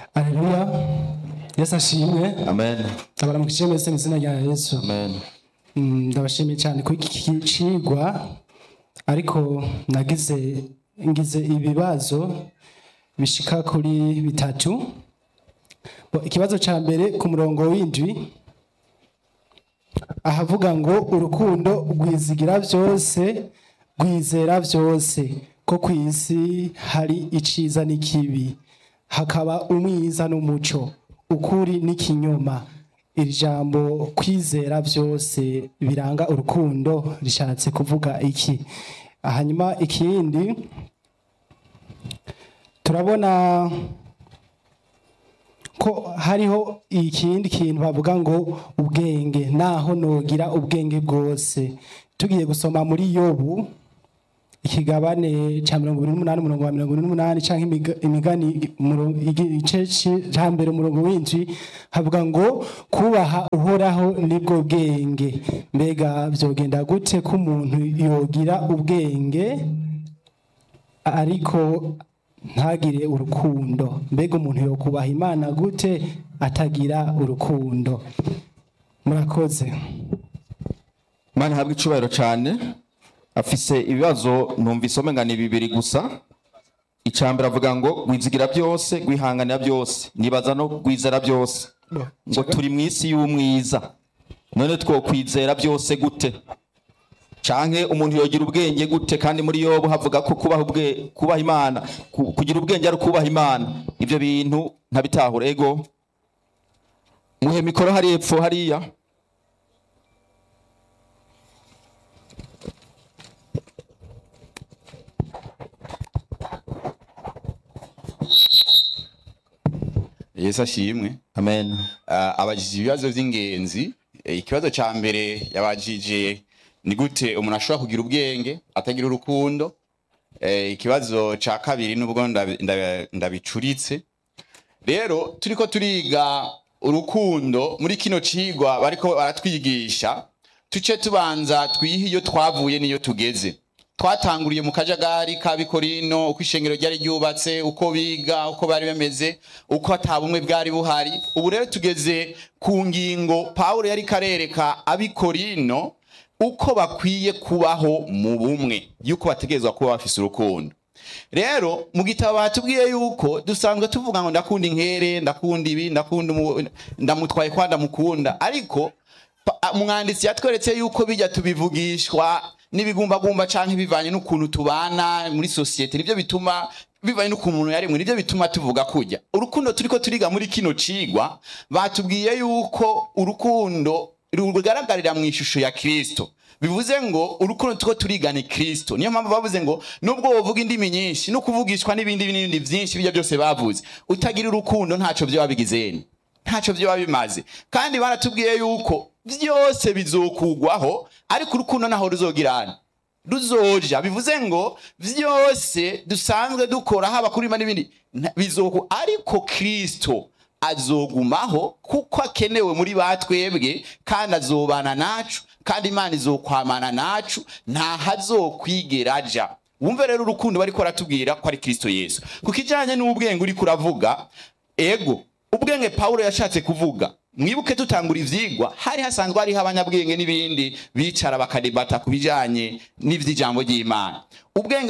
Aleluya. Yesu ashimwe. amen Ndabaramukije mwese mu izina rya Yesu. amen Mm, Ndabashimiye cyane kuri iki cigwa ariko nagize ngize ibibazo bishika kuri bitatu. Bo, Ikibazo ca mbere ku murongo w'indwi ahavuga ngo urukundo rwizigira byose rwizera byose ko ku isi hari iciza n'ikibi hakaba umwiza n'umuco ukuri n'ikinyoma iri jambo kwizera byose biranga urukundo rishatse kuvuga iki hanyuma ikindi turabona ko hariho ikindi kintu bavuga ngo ubwenge naho nogira ubwenge bwose tugiye gusoma muri yobu ikigabane cya mirongo ibiri n'umunani umurongo wa mirongo ine n'umunani cyangwa imiga- imigani umurongo- igice ci- ca mbere umurongo w'indwi havuga ngo kubaha uhoraho nibwo bwenge mbega byogenda gute ko umuntu yogira ubwenge ariko ntagire urukundo mbega umuntu yokubaha imana gute atagira urukundo murakoze imana ihabwa icubahiro cyane afise ibibazo numvise omenga ni bibiri gusa icambere avuga ngo gwizigira byose gwihanganira byose nibaza no gwizera byose ngo turi mu isi y'umwiza none twokwizera byose gute canke umuntu yogira ubwenge gute kandi muri yobu havuga ko kubaha ubwe kubaha imana ku- kugira ubwenge ari ukubaha imana ivyo bintu ntabitahura ego muhe mikoro hari epfo hariya yesu ashimwe amen Ah, abajije ibibazo by'ingenzi Eh, ikibazo cya mbere yabajije ni gute umuntu ashobora kugira ubwenge atagira urukundo Eh, ikibazo cya kabiri nubwo ndabi- ndabi- ndabicuritse rero turiko turiga urukundo muri kino cigwa bariko baratwigisha tuce tubanza twihe iyo twavuye n'iyo tugeze twatanguriye mu kajagari ka bikorino uko ishengero ryari ryubatse uko biga uko bari bameze uko ata bumwe bwari buhari ubu rero tugeze ku ngingo pawulo yari karereka abikorino uko bakwiye kubaho mu bumwe yuko bategerezwa kuba bafise urukundo rero mu gitabo batubwiye yuko dusanzwe tuvuga ngo ndakunda inkere ndakunda ibi ndakunda umu- ndamutwaye kwa ndamukunda ariko pa- umwanditsi yatweretse yuko bijya tubivugishwa n'ibigumbagumba canke bivanye n'ukuntu tubana muri sosiyete nivyo bituma bivanye n'ukuntu umuntu yarimwe nivyo bituma tuvuga kujya urukundo turiko turiga muri kino cigwa batubwiye yuko urukundo rugaragarira mu ishusho ya kristo bivuze ngo urukundo tuko turiga ni kristo niyo mpamvu bavuze ngo nubwo wovuga indimi nyinshi no kuvugishwa n'ibindi n'ibindi byinshi bijya byose bavuze utagira urukundo ntaco vyoba bigizeni ntacyo byaba bimaze kandi baratubwiye yuko byose bizokugwaho ariko urukundo naho ruzogirana ruzoja bivuze ngo byose dusanzwe dukora haba kuri Imana n'ibindi nta- bizoku ariko kristo azogumaho kuko akenewe muri ba twebwe kandi azobana nacu kandi imana izokwamana nacu nta hazokwigera aja wumve rero urukundo bariko baratubwira ko ari kristo yesu ku kijanye n'ubwenge uriko uravuga ego ubwenge pawulo yashatse kuvuga mwibuke tutangura ivyigwa hari hasanzwe hariho abanyabwenge n'ibindi bicara bakadebata ku bijanye n'ivy'ijambo ry'imana ubwenge